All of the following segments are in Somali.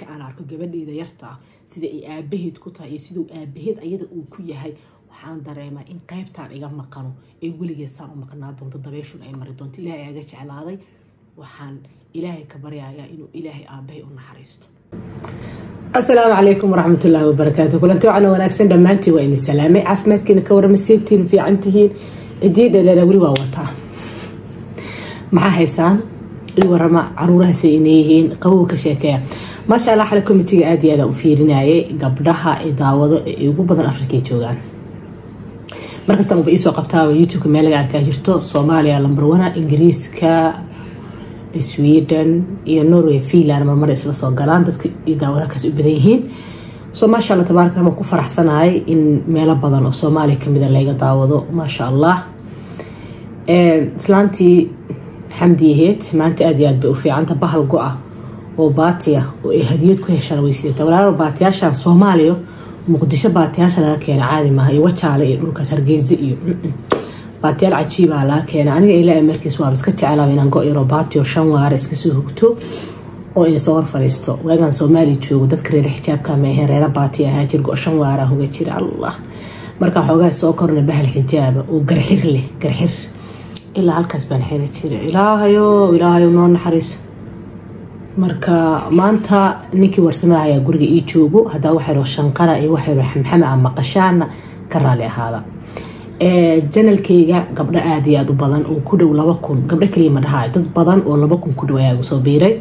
aan arko gabadheeda yarta sida ay aabaheed ku tahay iyo siduu aabaheed ayada uu ku yahay waxaan dareemaa in qaybtaan iga maqano ee weligeed saan u maqnaa doonto dabeeshun ay mari doonto ilaahay aga jeclaaday waxaan ilaahay ka baryayaa inuu ilaahay aabahay u naxariisto asalaamu calaykum waraxmatullaahi wabarakaatu kulanti waxaana wanaagsan dhammaantiin waa idin salaamay caafimaadkiina ka waramaseetiin fiican tihiin cidiyi dheereera weli waa wataa maxaa haysaan i warama caruurahaasay ineeyihiin qabow ka sheekeeya maasha allah xale komitiga aada iyo aada u fiirinayay gabdhaha ee daawado ee ugu badan afrikay joogaan markastaan uba iisoo qabtaaba youtubeka meel laga arkaa jirto soomaaliya lambar wana ingiriiska sweden iyo norway finland marmar isla soo galaan dadka daawad halkaas u badan yihiin so maasha alla tabaaraka raxmaan ku faraxsanahay in meelo badan oo soomaaliya kamida layga daawado maasha allah islaantii xamdiyaheed maanta aada iyo aad bay u fiicanta bahal go-a oo baatiya oo ay hadiyad ku heshaan weysiata walaalo baatiyaashan soomaaliya muqdisho baatiyaasha laga keena caadi maaha iyo wajaale iyo dhulkaas hargeysa iyo baatiyaal cajiibaa laga keena aniga ilaa markiis waaba iska jeclaaba inaan go-yaro baatiyo shan waare iska soo hugto oo ina soo hor fadhiisto waagaan soomaaliya joogo dadka reer xijaabka ma aheen reera baati ahaa jir go shan waara hoga jira allah markaa xoogaa soo korna bahal xijaaba oo garxir leh garxir ilaa halkaas baan xiri jira ilaahayo ilaahayo noo naxariiso marka maanta ninkii warsamaha ayaa guriga ii joogo hadaa waxayro shanqara iyo waxayro xamxama a maqashaana ka raali ahaada janalkeyga gabdho aada iyo aada u badan oo ku dhow laba kun gabdho kaliya ma dhahaa dad badan oo laba kun ku dhow ayaa soo biiray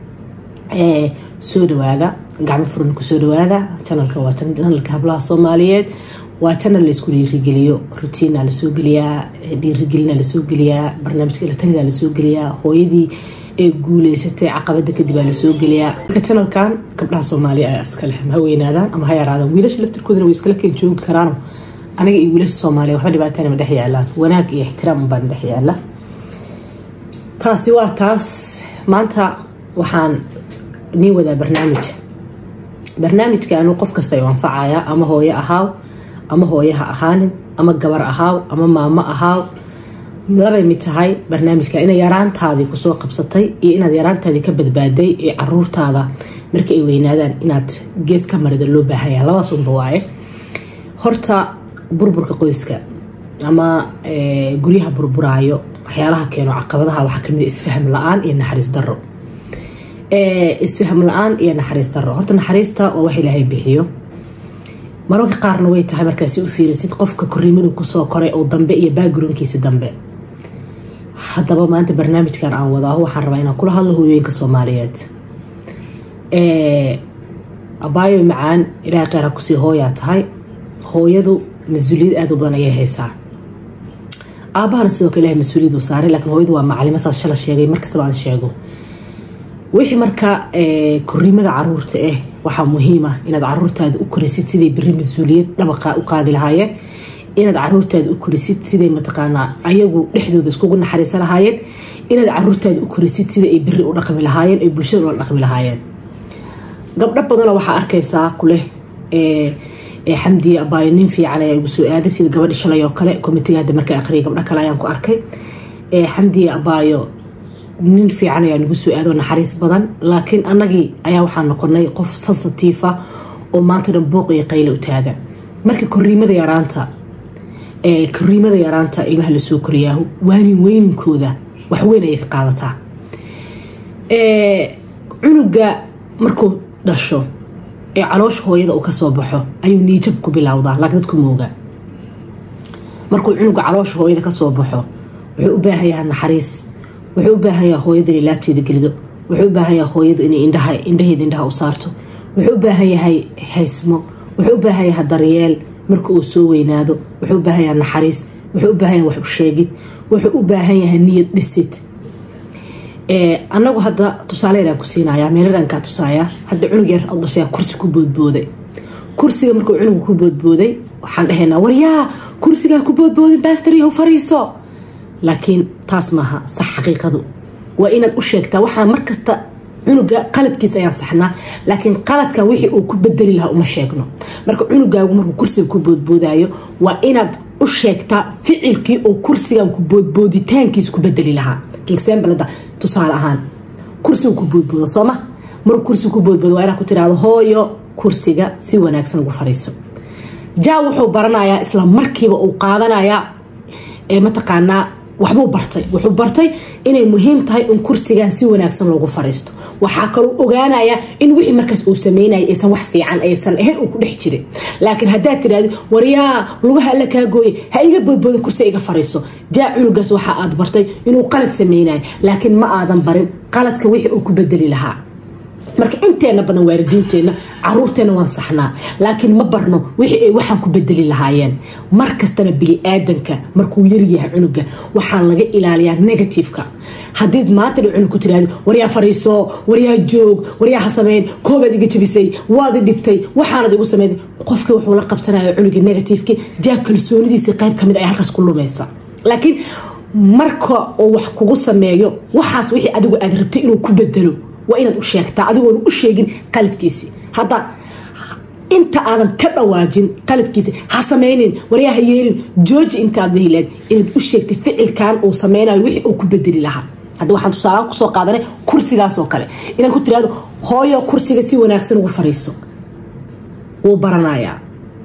soo dhawaada gacmo furan kusoo dhawaada janalka waa janalka hablaha soomaaliyeed waa janal laysku dhiirigeliyo rutiina lasoo geliyaa dhiirigelina lasoo geliyaa barnaamijka ilatanida lasoo geliyaa hooyadii ee guuleysatay caqabada kadib aa lasoo geliyaa marka janalkan gabdhaha soomaaliya ayaa iska leh ha weynaadaan ama ha yaraadaan wiilasha laftirkoodana way iskala keen joogi karaano aniga iyo wiilasha soomaaliya waxba dhibaatana ma dhex yaalaan wanaag iyo ixtiraam baan dhex yaala taasi waa taas maanta waxaan nii wadaa barnaamij barnaamijka anuu qof kasta ayuu anfacaya ama hooyo ahaaw ama hooyo ha ahaanin ama gabar ahaaw ama maamo ahaaw labay mid tahay barnaamijka inay yaraantaadii kusoo qabsatay iyo inaad yaraantaadii ka badbaaday ee caruurtaada marka ay weynaadaan inaad gees ka marida loo baahanya labaas unba waaye horta burburka qoyska ama guryaha burburaayo waxyaalaha keeno caqabadaha waxaa kamid isfaham la-aan iyo naxariis daro isfaham la-aan iyo naxariis daro horta naxariista waa wax ilaahay bixiyo mararka qaarna way tahay markaasi u fiirisid qofka koriimadu kusoo koray oo dambe iyo backgroundkiisa dambe haddaba maanta barnaamijkan aan wadaaho waxaan rabaa inaan kula hadlo hooyooyinka soomaaliyeed abaayo macaan ilaahay qeera kusii hooyaa tahay hooyadu mas-uuliyad aada u badan ayay haysaa aabahana sidoo kale ilahay mas-uuliyad uu saaray laakiin hooyadu waa macalimo saa shala sheegay markastaba aan sheego wixii marka koriimada caruurta ah waxaa muhiima inaad caruurtaada u korisid siday beri mas-uuliyad dhabaqa u qaadi lahaayeen inaad caruurtaada u korisid siday mataqaanaa ayagu dhexdooda iskugu naxariisa lahaayeen inaad caruurtaada u korisid sida ay beri u dhaqmi lahaayeen ay bulshada ula dhaqmi lahaayeen gabdho badanoo waxaa arkaysaa kuleh xamdiye abaayo nin fiican ayaa igu soo aaday sida gabadhi shalay oo kale komitiga hadda markaa aqriyay gabdho kale ayaan ku arkay xamdiye abaayo nin fiican ayaa nagu soo aado naxariis badan laakiin annagii ayaa waxaa noqonay qof sensitiifa oo maanta dhan booq iyo qayle u taaga marka koriimada yaraanta koriimada yaraanta ilmaha lasoo koriyaahu waanin weyninkooda waxweyn ayay ka qaadataa cunuga markuu dhasho ee caloosha hooyada uu kasoo baxo ayuu niijab ku bilowdaa laakiin dadku mooga markuu cunuga caloosha hooyada kasoo baxo wuxuu u baahan yahaa naxariis wuxuu u baahan yaha hooyada inay laabteeda gelido wuxuu u baahan yaha hooyada inay indhaha indhaheeda indhaha u saarto wuxuu u baahan yahay haysmo wuxuu u baahan yahay daryeel marka uu soo weynaado wuxuu u baahan yahay naxariis wuxuu u baahan yahay wax u sheegid wuxuu u baahan yahay niyad dhisid anagu hadda tusaaleydaan ku siinaya meeladaan kaa tusaaya hadda cunug yar oo dhashaya kursi ku boodbooday kursiga markuu cunugu ku boodbooday waxaan dhahaynaa waryaa kursigaa ku boodboodin baastaryahu fariiso laakiin taas maaha sax xaqiiqadu waa inaad u sheegtaa waxaa markasta cunuga qaladkiisa ayaan saxnaa laakiin qaladkan wixii uu ku bedeli lahaa uma sheegno marka cunugaagu markuu kursiga ku boodboodayo waa inaad u sheegtaa ficilkii oo kursigan ku boodbooditaankiisa ku bedeli lahaa example tusaale ahaan kursiga ku boodbooda sooma maruu kursi ku boodboodo waa inaad ku tiraahdo hooyo kursiga si wanaagsan ugu fadhiiso jaa wuxuu baranayaa isla markiiba uu qaadanayaa mataqaanaa waxbuu bartay wuxuu bartay inay muhiim tahay in kursigan si wanaagsan loogu fadhiisto waxaa kaloo ogaanaya in wixii markaas uu sameynaya aysan wax fiican aysan ahayn uu ku dhex jiray laakiin haddaad tidhahdi waryaa lugaha alla kaa gooye ha iga boodboodin kursi iga fadhiiso jaa cunugaas waxa aad bartay inuu qalad sameynayo laakiin ma aadan barin qaladka wixii uu ku bedeli lahaa marka inteena badan waalidiinteenna caruurteena waan saxnaa laakiin ma barno wixii ay waxaan ku bedeli lahaayeen mar kastana bini-aadanka markuu yaryahay cunuga waxaa laga ilaaliyaa negativeka haddiid maanta dha cunug ku tiraahdo waryaa fariiso waryaa joog waryaa ha sameyn koobaad iga jabisay waad i dhibtay waxaanad igu sameyn qofkii wuxuu la qabsanaya cunugii negativekii jaa kalsoonidiisii qayb kamid ay halkaas ku lumaysa laakiin marka uu wax kugu sameeyo waxaas wixii adigu aad rabtay inuu ku bedelo waa inaad u sheegtaa adigoona u sheegin qaladkiisi hadda inta aadan ka dhawaajin qaladkiisi ha samaynin waryaa ha yeelin jooji intaad lahileed inaad u sheegtay ficilkan uu sameynayo wixii uu ku bedeli lahaa hadda waxaan tusaalahaan kusoo qaadanay kursigaasoo kale inaad ku tiraahdo hooyo kursiga si wanaagsan ugu fadhiiso wuu baranayaa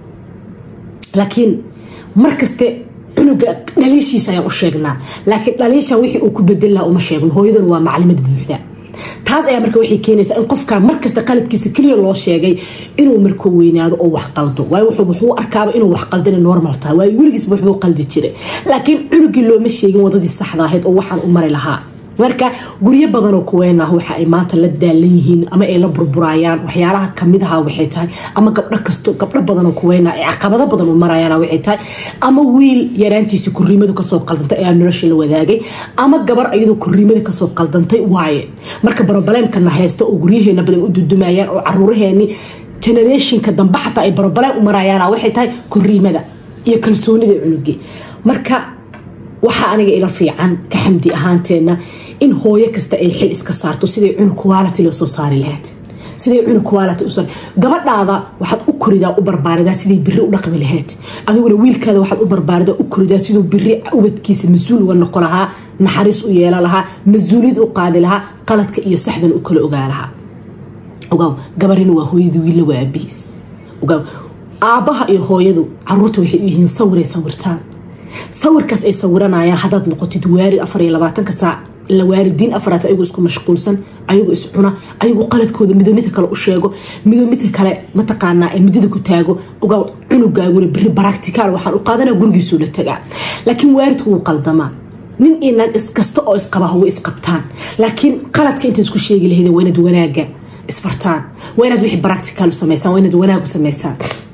laakiin markaste cunuga dhaliishiisa ayaan u sheegnaa laakiin dhaliishan wixii uu ku bedeli lahaa uma sheegno hooyaduna waa maclimad buuxda taas ayaa marka waxay keenaysaa in qofka markasta qaladkiisa keliya loo sheegay inuu marka weynaado oo wax qaldo waayo wuxuu arkaaba inuu wax qaldina normal tahay waayo weligiisba waxbuu qaldi jiray laakiin cunugii looma sheegin wadadii saxda ahayd oo waxaan u mari lahaa marka guryo badanoo kuweenah waxa ay maanta la daalan yihiin ama ay la burburayaan waxyaalaha kamid aha waxay tahay ama gabdho kasto gabdho badanoo kuweena ay caqabado badan u marayaan waxay tahay ama wiil yaraantiisa korriimadu kasoo qaldantay ayaa nolosha la wadaagay ama gabar iyadoo korriimada kasoo qaldantay waaye marka barobaleemkana haysta oo guryaheena badan u dudumayaan oo caruuraheeni generationka dambe xataa ay barobaleem u marayaan waxay tahay korriimada iyo kalsoonida cunugii marka waxaa aniga ila fiican ka xamdi ahaanteena in hooyo kasta ay xil iska saarto siday cunug quality loo soo saari lahayd siday cunug quality u gabadhaada waxaad u koridaa u barbaaridaa siday biri u dhaqmi lahayd adiguna wiilkaada waxaad u barbaaridaa u koridaa siduu biri ubadkiisa mas-uul uga noqo lahaa naxariis u yeelan lahaa mas-uuliyad u qaadi lahaa qaladka iyo saxdan u kala ogaa lahaa ogaaw gabarina waa hooyada wiilla waa aabihiis ogaaw aabbaha iyo hooyadu caruurta waxay u yihiin sawiray sawirtaan sawirkaas ay sawiranayaan haddaad noqotid waarid afar iyo labaatanka saac la waaridiin afaraad ayagoo isku mashquulsan ayagoo iscuna ayagoo qaladkooda midoo midka kale u sheego midoo midka kale mataqaanaa ee muddada ku taago ogaa cunugaaguna beri baracticaal waxaan u qaadanaa gurigiisuu la tagaa laakiin waaridku wuu qaldamaa nin iyo naag iskasta oo isqabaha way isqabtaan laakiin qaladka inta isku sheegi lahayd waa inaad wanaaga isfartaan waa inaad wixii baracticaal u samaysaan waa inaad wanaag u samaysaan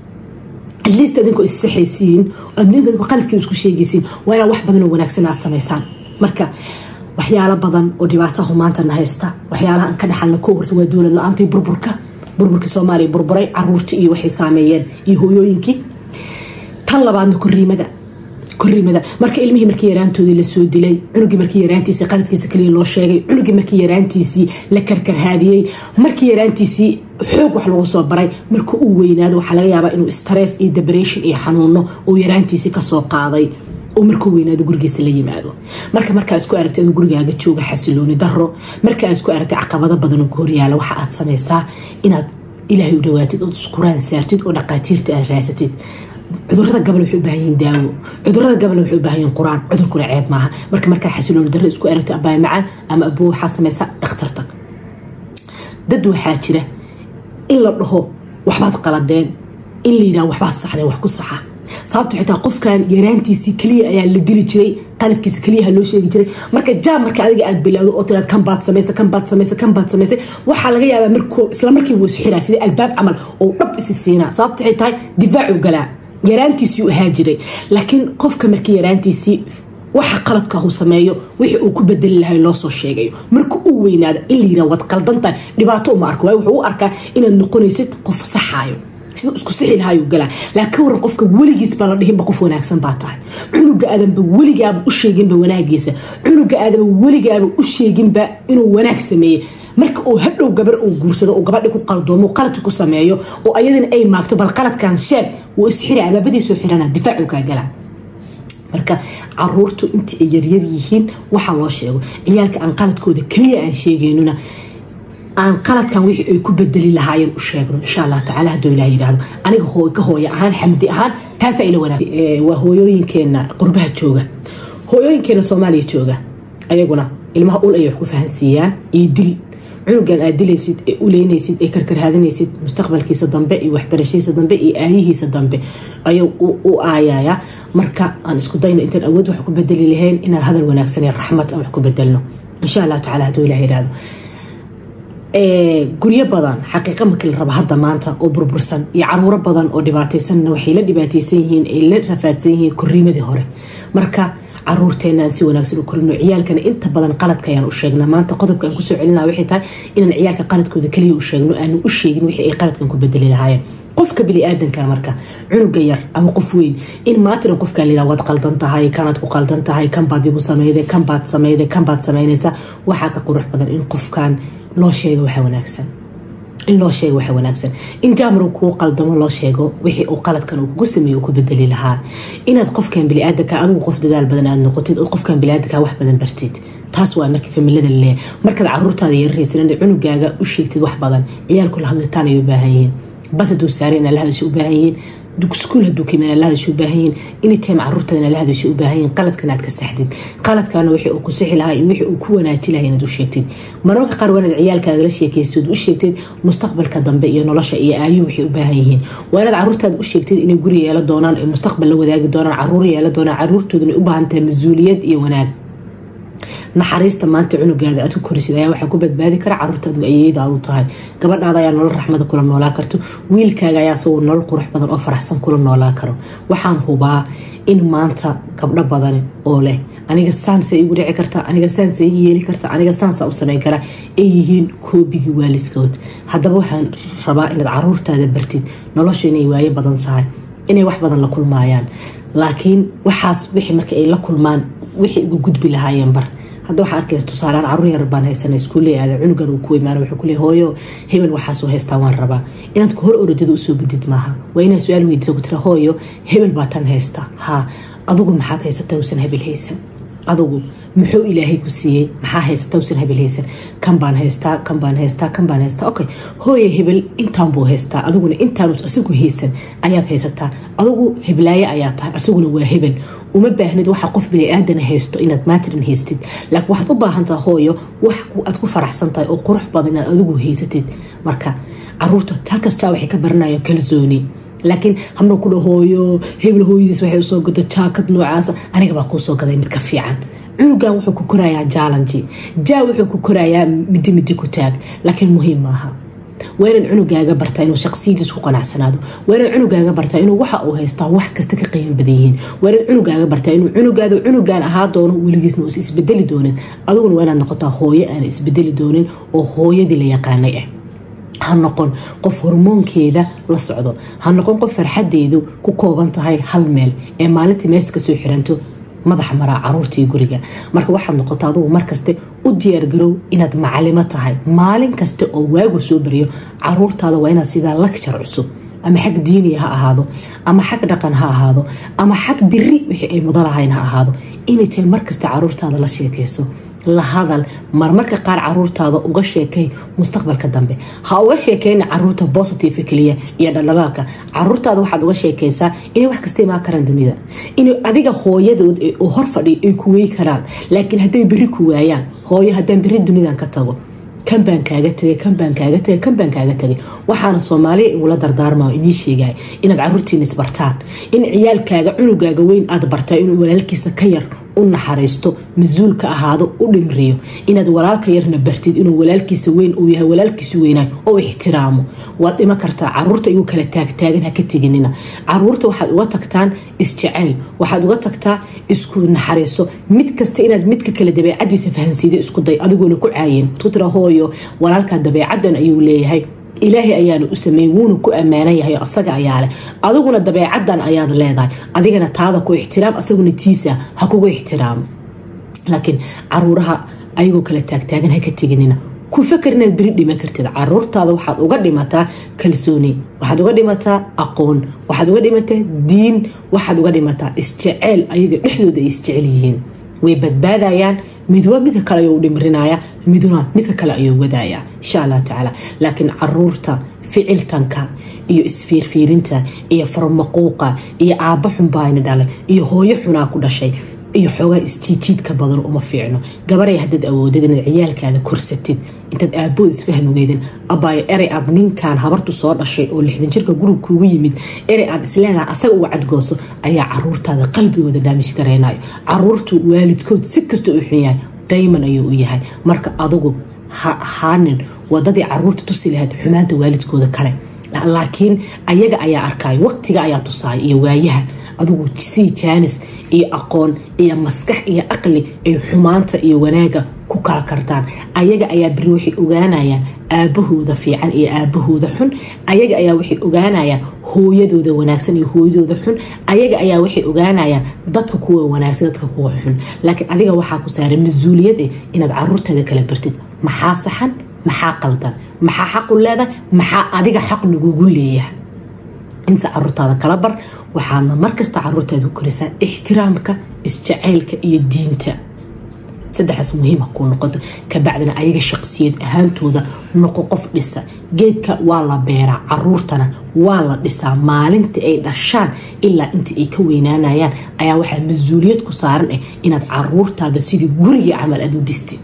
atleast adinkoo issaxaysiin adinkoo qaladkeeda isku sheegaysiin waa inaad wax badan oo wanaagsan aad samaysaan marka waxyaalo badan oo dhibaatahu maantana haysta waxyaalaha aan ka dhaxalna ko horta waa dowlad la-aantai burburka burburkii soomaaliya burburay caruurtii iyo waxay saameeyeen iyo hooyooyinkii tan labaadna koriimada koriimada marka ilmihii markii yaraantoodii lasoo dilay cunugii markii yaraantiisii qaladkiisa kaliya loo sheegay cunugii markii yaraantiisii la karkarhaadiyey markii yaraantiisii xoog wax lagu soo baray marka uu weynaado waxaa laga yaabaa inuu stress iyo depression iyo xanuuno uu yaraantiisii kasoo qaaday oo markuu weynaado gurigiisa la yimaado marka markaa isku aragtay aduu gurigaaga jooga xasilooni daro marka aad isku aragtay caqabado badan oo kahoryaala waxa aad samaysaa inaad ilaahay u dhawaatid ood isquraan saartid oo dhaqaatiirta aad raasatid cudurada gabal waxay u baahan yihiin daawo cudurada gabal waxay u baahan yihiin qur-aan cudurkuna ceeb maaha marka markaa xasilooni darro isku aragtay abaay macaan ama abuu waxaa samaysaa dhakhtar tag dad waxaa jira in la dhaho waxbaad qaladeen in la yidhaha waxbaad saxdeen wax ku saxa sababto xitaa qofkan yaraantiisii keliya ayaa la dili jiray qaladkiisa keliyaha loo sheegi jiray marka jaam marka adiga aad bilaawdo oo tiraad kan baad samaysa kan baad samaysa kan baad samaysay waxaa laga yaabaa markuu isla markiiba uu isxiraa sida albaab camal oo dhab isi siinaa sababto waxay tahay difaacu galaa yaraantiisii u ahaa jiray laakiin qofka markii yaraantiisii waxa qaladka uu sameeyo wixii uu ku bedeli lahay loo soo sheegayo marka uu weynaado in la yiraha waad qaldantahay dhibaato uma arko waayo wuxuu u arkaa inaad noqonaysid qof saxaayo sida isku sixi lahaayuu galaa laakiin waran qofka weligiis baa la dhihinba qof wanaagsan baa tahay cunuga aadanba weligaaba u sheeginba wanaagiisa cunuga aadanba weligaaba u sheeginba inuu wanaag sameeyey marka uu hadhow gabar uu guursado oo gabadhi ku qaldoomo qaladki ku sameeyo oo ayadana ay maagto bal qaladkan sheeg wuu isxira alaabadiisoo xirana difaacu kaa galaa marka caruurtu intii ay yaryar yihiin waxaa loo sheego ciyaalka aan qaladkooda keliya aan sheegeynuna aan qaladkan wixii ay ku bedeli lahaayeen u sheegno insha allah tacaala hadduu ilaah yidhaahdo aniga ka hooya ahaan xamdi ahaan taasaa ila wanaag waa hooyooyinkeena qurbaha jooga hooyooyinkeena soomaaliya jooga ayaguna ilmaha ul ayay wax ku fahansiiyaan iyo dil cunugan aad dilaysid ee uleynaysid ee karkarhaadinaysid mustaqbalkiisa dambe iyo waxbarashadiisa dambe iyo aayihiisa dambe ayuu u aayaya marka aan isku dayno intaan awood wax ku bedeli lahayn inaan hadal wanaagsan iyo raxmad aan wax ku bedelno insha allah tacala hadduu ilah yidhaahdo guryo badan xaqiiqa markii la rabo hadda maanta oo burbursan iyo caruuro badan oo dhibaataysanna waxay la dhibaataysan yihiin ay la rafaadsan yihiin koriimadii hore marka caruurteenaan si wanaagsan u korino ciyaalkana inta badan qaladka ayaan u sheegnaa maanta qodobka aan kusoo celina waxay tahay inaan ciyaalka qaladkooda kaliya u sheegno aanu u sheegin wixii ay qaladkan ku bedeli lahaayeen qofka bini-aadanka marka cunuga yar ama qof weyn in maatiran qofkaan layidhaha waad qaldan tahay kanaad ku qaldan tahay kan baad igu sameyday kan baad sameyday kan baad sameynaysaa waxaa ka qurux badan in qofkan loo sheego waxa wanaagsan in loo sheego waxa wanaagsan in jaamru kuu qaldamo loo sheego wixii uu qaladkan uu kugu sameeye uu ku bedeli lahaa inaad qofkan biniaadanka adigu qof dadaal badan aad noqotid oo qofkan biniaadanka wax badan bartid taas waa marka familada laleeyahay markaad caruurtaada yararaysan in cunugaaga u sheegtid wax badan ciyaalku la hadlitaan ay u baahan yihiin bas haduu saaray inaa la hadasho u baahan yihiin iskuul haduu kima la hadasho u baahan yihiin anytime caruurtada inaa la hadasho u baahan yihiin qaladkan aad ka saxdid qaladkaana wixii uu ku sixi lahaa iyo wixii uu ku wanaaji lahaa inaad u sheegtid mararka qaar waa inaad ciyaalkaaga la sheekaystid u sheegtid mustaqbalka dambe iyo nolosha iyo aayuhu waxay u baahan yihiin waa inaad caruurtaada u sheegtid inay guri yeelo doonaan ay mustaqbal la wadaagi doonaan caruur yeelo doonaan caruurtooduna u baahan tahay mas-uuliyad iyo wanaag naxariista maanta cunugaada aad ku korisid ayaa waxaa ku badbaadi kara caruurtaadu ayeydaad u tahay gabadhaada ayaa nolol raxmada kula noolaa karto wiilkaaga ayaa isagoo nolol qurux badan oo faraxsan kula noolaa karo waxaan hubaa in maanta gabdho badan oo leh aniga saansa igu dhici karta aniga saansa ii yeeli karta aniga saansa u samayn kara ay yihiin koobigii waaliskood haddaba waxaan rabaa inaad caruurtaada bartid nolosha inay waayo badan tahay inay wax badan la kulmaayaan laakiin waxaas wixii marka ay la kulmaan wixii igu gudbi lahaayeen bar hadda waxaa arkaysa tusaalaan caruur yar baan haysana iskuulle aada cunugaada uu ku imaana wuxuu ku leey hooyo hebel waxaasoo haystaa waan rabaa inaad ku hor orodada usoo gudid maaha waa inaad su-aal weydiisa ku tira hooyo hebel baa tan haysta haa adugu maxaad haysataa uusan hebel haysan adugu muxuu ilaahay ku siiyey maxaa haysata usan hebel haysan kan baan haystaa kan baan haystaa kan baan haystaa okay hooye hebel intaan buu haystaa adiguna intaanus asigu haysan ayaad haysataa adigu heblaaye ayaa tahay asiguna waa hebel uma baahnid waxa qof bini-aadan haysto inaad maatirin haystid laakiin waxaad u baahantaha hooyo wax aad ku faraxsan tahay oo qurux badan inaad adigu haysatid marka caruurta taa kastaa waxay ka baranayo kalsooni laakiin hamna ku dhahooyo hebel hooyadiis waxay usoo gada jaakad noocaasa aniga baa kuu soo gaday mid ka fiican cunugan wuxuu ku korayaa jaalanji jaa wuxuu ku korayaa midi midi ku taag laakiin muhiim maaha waa inaad cunugaaga bartaa inuu shaqsiyadiis ku qanacsanaado waa inaad cunugaaga bartaa inuu waxa uu haystaa wax kasta ka qiimo badan yihiin waa inaad cunugaaga bartaa inuu cunugaada cunugaan ahaa doono weligiisna uusa isbedeli doonin adiguna waa inaad noqotaa hooyo aan isbedeli doonin oo hooyadii la yaqaanay ah ha noqon qof hormoonkeeda la socdo ha noqon qof farxadeedu ku kooban tahay hal meel ee maalintii mees kasoo xiranto madaxa maraa caruurtii guriga marka waxaad noqota adugu markaste u diyaargarow inaad macalimo tahay maalin kasta oo waagu soo baryo caruurtaada waa inaad sidaa lakjar cusub ama xag diiniya ha ahaado ama xag dhaqan ha ahaado ama xag biri wixii ay mudanahayn ha ahaado inay tahay markasta caruurtaada la sheekayso la hadal marmarka qaar caruurtaada uga sheekay mustaqbalka dambe ha uga sheekeyna caruurta bositive keliya iyo dhaldhalaalka caruurtaada waxaad uga sheekaysaa inay wax kasta imaan karaan dunida in adiga hooyadood oo hor fadhiya ay ku wey karaan laakiin hadday beri ku waayaan hooyo haddaan beri dunidan ka tago kan baan kaaga tagay kan baan kaaga tagay kan baan kaaga tagay waxaana soomaaliya igula dardaarmaa inii sheegaya inaad caruurtiina isbartaan in ciyaalkaaga cunugaaga weyn aad bartaa inuu walaalkiisa ka yar u naxariisto mas-uulka ahaado u dhimriyo inaad walaalka yarna bartid inuu walaalkiisa weyn uu yahay walaalkiisa weynaay oo ixtiraamo waad dhima kartaa caruurta igu kala taagtaagan ha ka teginina caruurta waxaad uga tagtaan isjacayl waxaad uga tagtaa isku naxariiso mid kasta inaad midka kale dabeecadiisa fahansiida isku day adigoona ku caayin ku tira hooyo walaalkaa dabeecadan ayuu leeyahay ilaahay ayaana u sameeyey wuuna ku ammaanan yahay asaga ayaa leh adiguna dabeecadan ayaad leedahay adigana taada ku ixtiraam asaguna tiisa ha kugu ixtiraamo laakiin caruuraha ayagoo kala taagtaagan ha ka teginina ku fakar inaad beri dhiman kartid caruurtaada waxaad uga dhimataa kalsooni waxaad uga dhimataa aqoon waxaad uga dhimataa diin waxaad uga dhimataa isjeceyl ayaga dhexdooda ay isjecel yihiin way badbaadayaan midba midka kale ayuu dhimrinaya miduna midka kale ayuu wadaya insha allah tacaala laakiin caruurta ficiltanka iyo isfiirfiirinta iyo farmaquuqa iyo aabba xunbaayna dhalay iyo hooyo xunaa ku dhashay iyo xoogaa isjiijiidka badan uma fiicno gabaray haddaad awoodid inaad ciyaalkaada korsatid intaad aabood isfahmi weydin abaayo erey aad ninkan habartu soo dhashay oo lixdan jirka gurug kuugu yimid erey aad isleedaha asaga uga cadgooso ayaa caruurtaada qalbigooda dhaamish gareynayo caruurtu waalidkood si kasta u xun yahay dayman ayuu u yahay marka adugu haanin wadadii caruurta tusi lahayd xumaanta waalidkooda kale laakiin ayaga ayaa arkayo waqtiga ayaa tusaaya iyo waayaha adugu sii jaanis iyo aqoon iyo maskax iyo aqli ay xumaanta iyo wanaaga ku kala kartaan ayaga ayaa beri waxay ogaanayaan aabahooda fiican iyo aabahooda xun ayaga ayaa waxay ogaanayaan hooyadooda wanaagsan iyo hooyadooda xun ayaga ayaa waxay ogaanayaan dadka kuwa wanaagsan dadka kuwa xun laakiin adiga waxaa ku saaran mas-uuliyad eh inaad caruurtaada kala bartid maxaa saxan maxaa qaldan maxaa xaqu leedahay maxaa adiga xaq lagugu leeyahay inta caruurtaada kala bar waxaadna markasta caruurtaada ku korisaa ixtiraamka isjaceylka iyo diinta saddexaas muhiima kuu noqoto kabacdina ayaga shaqsiyad ahaantooda noqo qof dhisa geedka waa la beeraa caruurtana waa la dhisaa maalinta ay dhashaan ilaa inta ay ka weynaanayaan ayaa waxaa mas-uuliyad ku saaran ah inaad caruurtaada sidii gurigii camal aad u dhistid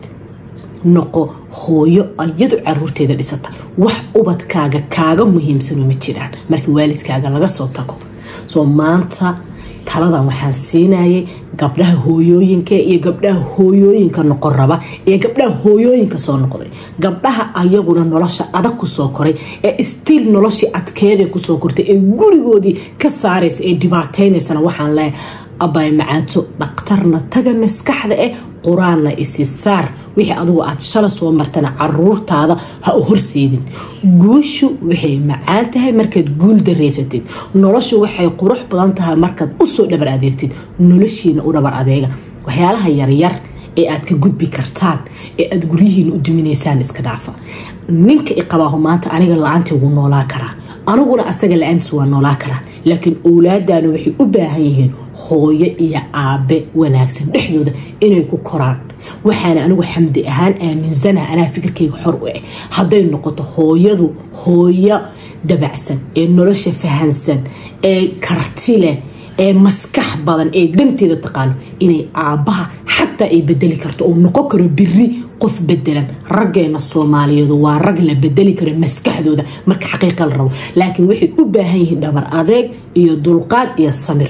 noqo hooyo iyadu caruurteeda dhisata wax ubadkaaga kaaga muhiimsano ma jiraan marka waalidkaaga laga soo tago soo maanta taladan waxaan siinayay gabdhaha hooyooyinka iyo gabdhaha hooyooyinka noqon raba iyo gabdhaha hooyooyinka soo noqday gabdhaha ayaguna nolosha adag kusoo koray ee istiil noloshii adkeeda kusoo kortay ee gurigoodii ka saaraysa ee dhibaateynaysana waxaan leeyahay abay macaato dhakhtarna taga maskaxda eh qur-aanna isi saar wixii adugu aad shala soo martana caruurtaada ha u horseedin guushu waxay macaan tahay markaad guul dareysatid noloshu waxay qurux badan tahay markaad usoo dhabar adeegtid noloshiina u dhabar adeega waxyaalaha yaryar ee aad ka gudbi kartaan ee aad guryihiina u duminaysaan iska dhaafa ninka iqabaahu maanta aniga la-aantii wuu noolaa karaa aniguna asaga la-aantiis waa noolaa karaa laakiin owlaadana waxay u baahan yihiin hooyo iyo aabe wanaagsan dhexdooda inay ku koraan waxaana anigu xamdi ahaan aaminsanaha anaa fikirkayga xor u ah hadday noqoto hooyadu hooyo dabacsan ee nolosha fahansan ee karti leh ee maskax badan ee danteeda taqaano inay aabbaha xataa ay bedeli karto oo noqon karo biri qof bedelan raggeena soomaaliyeedu waa rag la bedeli karo maskaxdooda marka xaqiiqa la rabo laakiin waxay u baahan yihiin dhabar adeeg iyo dulqaad iyo samir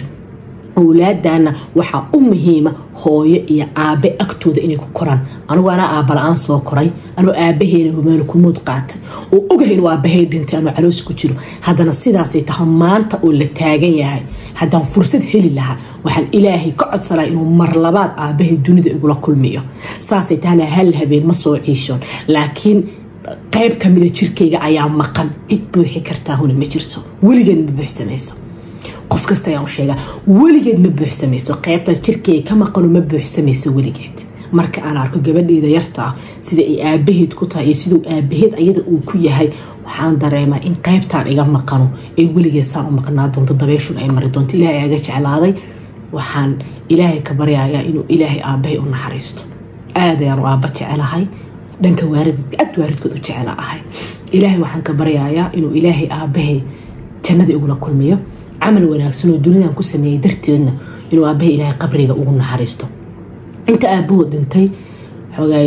owlaadana waxaa u muhiima hooyo iyo aabe agtooda inay ku koraan anigu anaa aaba la-aan soo koray anuu aabaheena humaano kumuud qaatay oo ogahay inuu aabahay dhintay anuu caloos ku jiro haddana sidaasay tahay maanta oo la taagan yahay haddaan fursad heli lahaa waxaan ilaahay ka codsanaa inuu mar labaad aabahay dunida igula kulmiyo saasay tahana hal habeen ma soo ciishoon laakiin qayb kamida jirkayga ayaa maqan cid buuxi kartaa huna ma jirto weligeed ma buuxsamayso qof kasta ayaan u sheegaa weligeed ma buuxsamayso qaybtaas jirkeyga ka maqano ma buuxsamayso weligeed marka aan arko gabadheeda yarta ah sida ay aabaheed ku tahay iyo siduu aabaheed ayada uu ku yahay waxaan dareemaa in qaybtaan iga maqano ee weligeed saan u maqnaa doonto dabeeshun ay mari doonto ilaahay aga jeclaaday waxaan ilaahay ka baryayaa inuu ilaahay aabahay u naxariisto aad ayaan u aaba jecelahay dhanka waaridadka aad waaridkood u jecela ahay ilaahay waxaan ka baryayaa inuu ilaahay aabahay jannada igula kulmiyo camal wanaagsan oo dunidan ku sameeyey darteedna inuu aabahay ilaahay qabriga ugu naxariisto inta aabahood dhintay xoogaay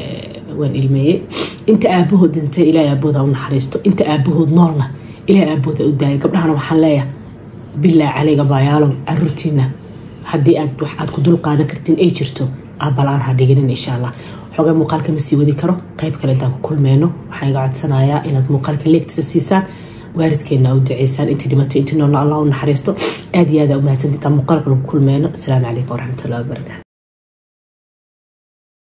waan ilmeeyey inta aabahood dhintay ilaahay aabahooda u naxariisto inta aabahood noolna ilaahay aabahooda u daayay gabdhahana waxaan leeyahay bilaa calayga baayaalow caruurtiina haddii aad wax aad ku dul qaadan kartiin ay jirto aabalaan ha dhiginin insha allah xoogaa muuqaalka ma sii wadi karo qayb kale intaan ku kulmeyno waxaan iga codsanayaa inaad muuqaalka leegtisa siisaan waalidkeena u duceysaan intii dhimatay intii noolna allah u naxariisto aad iyo aad aa u mahadsantitaan muuqaalka lagu kulmeyno asalaamu calaykum waraxmatullahi wabarakatu